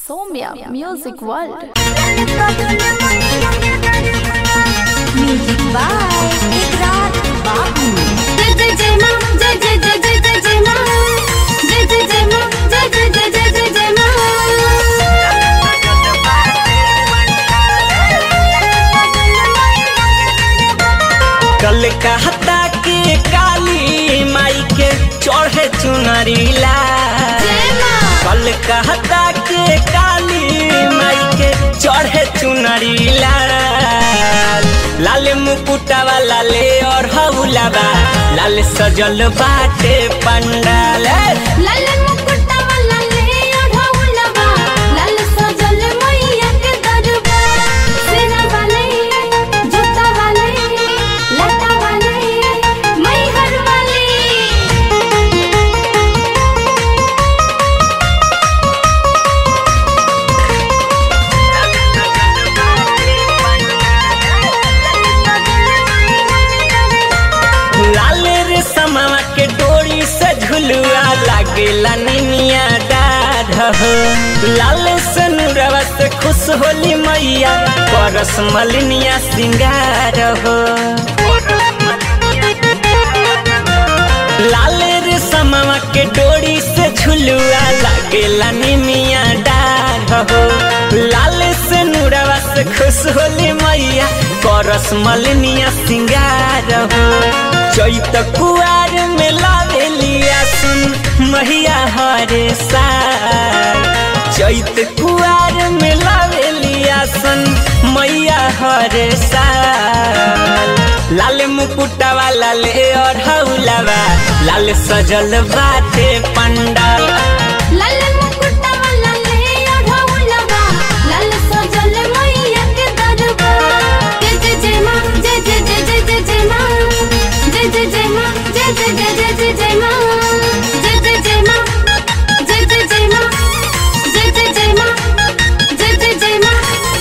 Somya Music World. Music by Ikrar Babu जय जय जय मां जय जय जय जय जय जय मां जय जय जय मां जय जय जय जय जय जय कल कहता के काली माई के चढ़े चुनरीला कल कहता के काली माई के चढ़े चुनरीला लाल मुकुटा वाला ले और हौलाबा लाल सजल बाटे पंडाल लाल मुकुटा वाला ले ओढ़ौलवा लाल सजल मैया के दरबार सेना वाले जूता वाले लटा वाले मैहर वाले लाल रे समावा के डोरी से झुलुआ लागेला निनिया डाढ़ हो लाल से नुरवा से खुश होली मैया परस मलिनिया सिंगार हो लाल रे समावा के डोरी से झुलुआ लागेला निनिया डाढ़ हो लाल से नुरवा से खुश होली मैया परस मलिनिया सिंगार हो चैत कुआर में लावेलिया सुन मैया हरे साल चैत कुआर में लावेलिया सुन मैया हरे साल लाल मुकुटा वाला ले और हौलावा लाल सजल बाटे पंडाल लाल मुकुटा वाला ले ओढ़ौलवा लाल सजल मैया के दरबार जय जय जय मां जय जय जय जय जय जय मां जय जय जय मां जय जय जय जय जय जय मां जय जय जय मां जय जय जय मां जय जय जय मां जय जय जय मां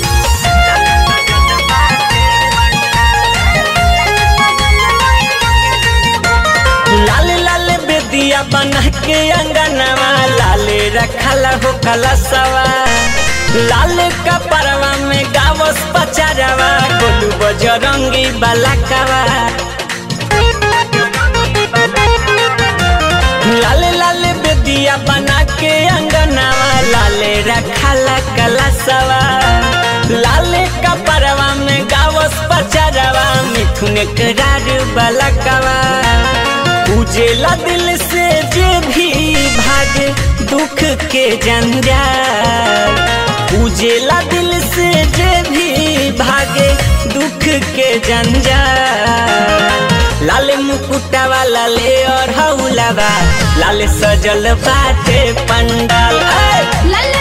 लाल लाल बेदिया बना के अंगनवा लाले रखला हो कलसवा लाल कपरवा में गावस पचारवा गोलू बजरंगी बलकवा लाल लाल बेदिया बना के अंगनवा लाले रखला कलसवा लाल कपरवा में गावस पचारवा मिथुन करार बलकवा उजेला दिल से जे भी भागे दुख के जंजाल उजेला दिल से जे भी भागे दुख के जंजाल लाल मुकुटा वाला ले और हौलावा लाल सजल बाटे पंडाल ऐ! लाल